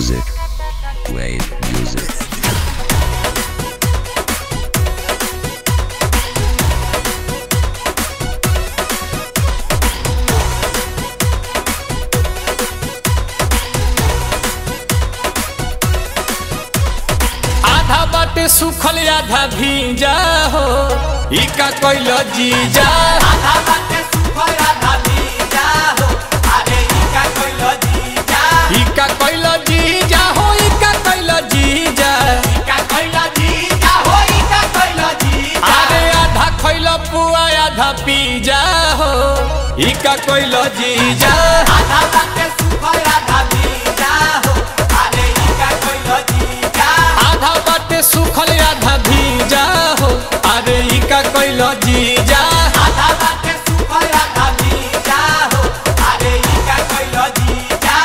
music. Wave music. आधा बाटे सुखल आधा भीजा हो ई का कोइल जीजा आधा बाटे सुखल आधा भीजा हो अरे ई का कोइल जीजा ई का कोइल जीजा हो ई का कोइल जीजा ई का कोइल जीजा हो ई का कोइल जीजा अरे आधा खइल पुआ आधा पीजा हो ई का कोइल जीजा आधा बाटे सुखल आधा भीजा हो अरे ई का कोइल जीजा आधा बाटे सुखल आधा भीजा हो अरे ई का कोइल जीजा आधा बाटे सुखल आधा भीजा हो अरे ई का कोइल जीजा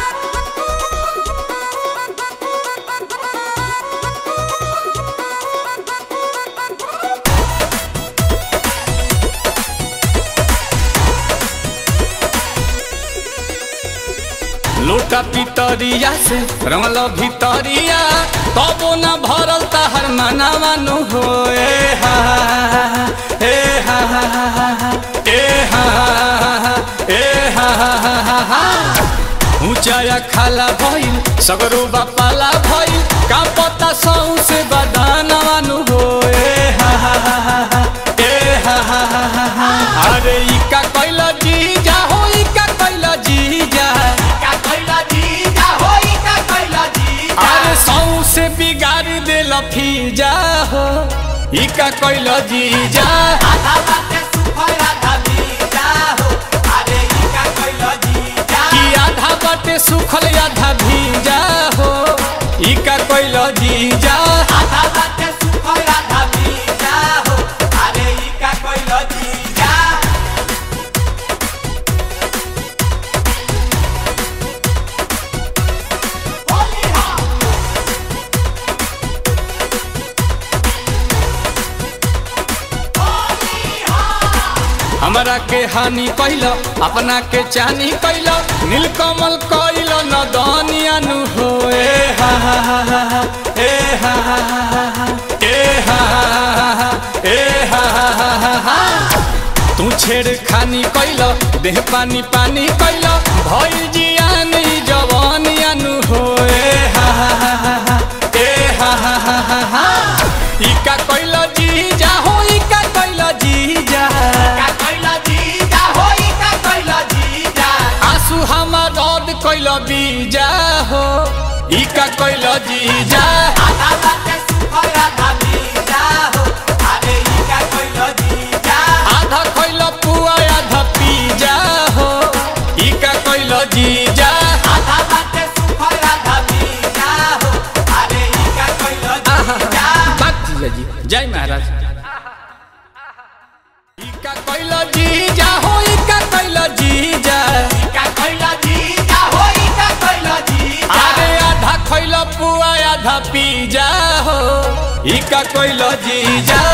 लोटा पितरिया से रंगल भितरिया तबो न भरल तहर मनावानु हो ए हा ए हा ए हा ए हा ऊंचाया खाला भइल सगरो बापाला भइल का पता सौ से बदानवानु हो ए हा ए हा अरे ई का कैल जीजा हो ई का कैल जीजा का कोइल जीजा हो ई का कोइल जीजा अरे सौ से बिगाड़ देल फीजा हो ई का कैल जीजा आधा बाटे सुखल आधा भीजा हो अरे ई का कोइल जीजा कि आधा बाटे सुखल आधा भीजा हो ई का कैल जीजा आधा बाटे सुखल आधा भीजा हो अरे ई का कोइल जीजा होली हा होली हा हमरा के हानि कैल अपना के चानी कैल नीलकमल कैल न दनियानु हो ए हा हा हा हा हा, ए हा हा हा हा हा, ए हा हा हा हा, ए हा हा हा हा हा। तू छेड़ खानी कैल देह पानी पानी कैल भइल जियान ई जवानियानु हो ए हा हा हा हा हा, ए हा हा हा हा हा। ई का कैल जीजा हो ई का कैल जीजा का कोइल जीजा हो ई का कोइल जीजा आंसू हमर रद कैल बीजा हो ई का कैल जीजा आधा बाटे सुखल आधा भीजा हो अरे ई का कोइल जीजा आधा कैल पुआ आधा पीजा हो ई का कैल जीजा आधा बाटे सुखल आधा भीजा हो अरे ई का कोइल जीजा बात जीजा जी जय महाराज ई का कैल जीजा हो ई का कैल जीजा का कोइल जीजा हो ई का कोइल जीजा अरे आधा खैल पुआ आधा पीजा हो ई का कैल जीजा